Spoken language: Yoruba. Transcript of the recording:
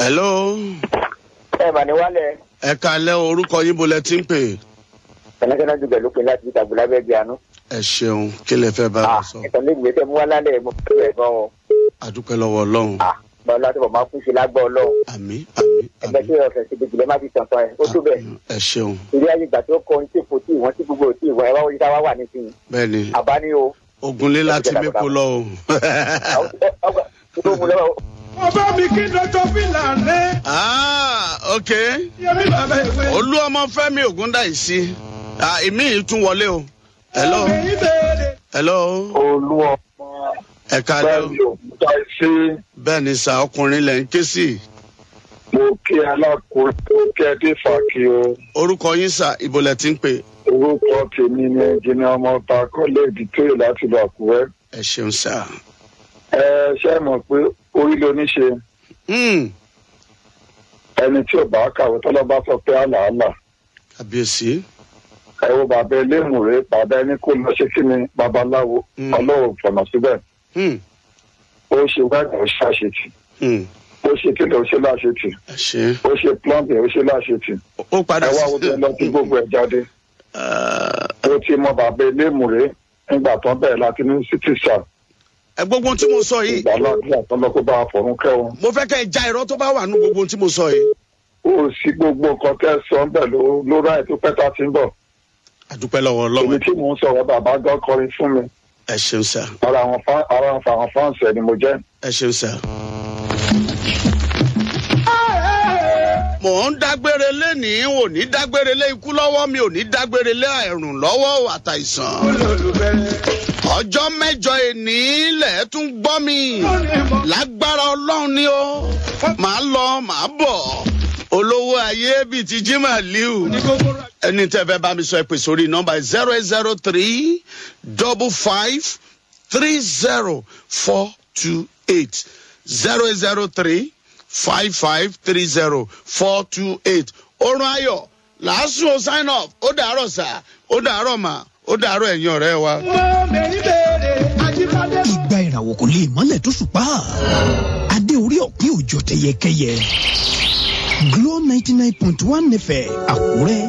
hello ẹ mà ní wálẹ̀ ẹ kalẹ́ orúkọ yín bolẹ̀ tí ń pè kẹ̀lẹ́kẹ̀lẹ́ ju bẹ̀lú pé láti ìtàgbọ́ lábẹ́ bí àánú. ẹ ṣeun kí lè fẹ́ bá wa sọ ìtàn lè gbé tẹ́ mú wá lálẹ́ mo fẹ́ rẹ̀ gan o. àdúpẹ́ lọ́wọ́ ọlọ́run bọ́lá láti bọ̀ máa kú sí lágbọ́ ọlọ́run. àmì àmì ẹgbẹ́ tí àmì ọ̀sẹ̀ ti gbèjìlẹ̀ má fi tàn tán ẹ̀ ó tó bẹ̀. ẹ ṣeun ìrí ayé ìgbà tó kọ tí kò tí ìwọ̀n tí gbogbo ò tí ìwọ̀n ẹ̀ wá wọ́n yíká wá wà nísìnyí. bẹ́ẹ̀ ni àbá ní o. ogunlé láti mẹ́kọ lọ o tó mú lọ́wọ́ ọba mi kí dọ́jọ́ fìlà rẹ̀ ah ok yẹmi bàbá ìwé. olú ọmọ fẹ́mi ògúndáìsí ah èmi yìí tún wọlé o hello obìnrin béèrè. hello olú ọmọ ẹ kalẹ́ o bẹ́ẹ̀ni òkúta sí bẹ́ẹ̀ ni sà ọkùnrin lẹ̀ ń ké sí mo kí alákòóso tó kẹ́dé fàkì o orúkọ yín sà ìbòlẹ̀ tí ń pè orúkọ tèmi ni ẹnjìnì ọmọọba kọ́lẹ́ẹ̀dì tó yẹ láti lọ àkúrẹ́ ẹ ṣeun sà ẹ ṣe mọ̀ pé orí ló ní ṣe Hmm, ẹni tí ò bá kàwé tọ́lọ́ bá sọ pé àlàálà kàbíyèsí ẹ wo bàbá elémùrè bàbá ẹni kó lọ ṣe kí ni babaláwo Mm. ọlọ́run fọ̀nà síbẹ̀ Hmm, ó ṣe wẹ́ẹ̀dì ó ṣàṣetì hmm, ó ṣe kílẹ̀ ó ṣe láṣetì ẹ ṣe ó ṣe plumbing ó ṣe láṣetì ó padà ẹ wá wo tó lọ sí gbogbo ẹ̀ jáde. Ah, ó ti mọ bàbá elémùrè nígbà tán bẹ̀rẹ̀ láti ní sítìsà ẹ gbogbo ohun tí mo sọ yìí ìgbà láti àtọ́lọ́ kó bá a fọ̀run kẹ́wọn. mo fẹ́ kẹ́ ẹ já irọ́ tó bá wà nínú gbogbo ohun tí mo sọ yìí ó sì gbogbo nǹkan tẹ́ sọ ń bẹ̀ ló ló ráì tó pẹ́ta ti ń bọ̀. àdúpẹ́ lọ́wọ́ èmi ọlọ́run tí mò ń sọ̀rọ̀ bàbá gan kọrin fún mi ẹ ṣeun sà ara àwọn fá- ara àwọn fáǹsì ẹ̀ ni mo jẹ́. ẹ ṣeun sà. mò ń dágbére lénìí ò ní dágbére lé ikú lọ́wọ́ mi ò ní dágbére lé àìrùn lọ́wọ́ àtàìsàn. olólùfẹ́. ọjọ́ mẹ́jọ èní lẹ̀ tún gbọ́ mi lágbára ọlọ́run ni ó màá lọ màá bọ̀ olówó ayé bíi ti jimá liu ẹni tẹ́ fẹ́ bá mi sọ ẹ pè sórí nọ́mbà zero eight zero three double five three zero four two eight zero eight zero three five five three zero four two eight orun ayọ̀ làásù ó sign off ó dàárọ̀ sà ó dàárọ̀ mà ó dàárọ̀ ẹ̀yin ọ̀rẹ́ wa. obìnrin béèrè ajíbádé. ìgbà ìràwọ̀ kò lè mọ́lẹ̀ tó ṣùpá adé orí ọ̀pẹ òjò tẹyẹkẹyẹ Glo ninety nine point one fm Àkúrẹ́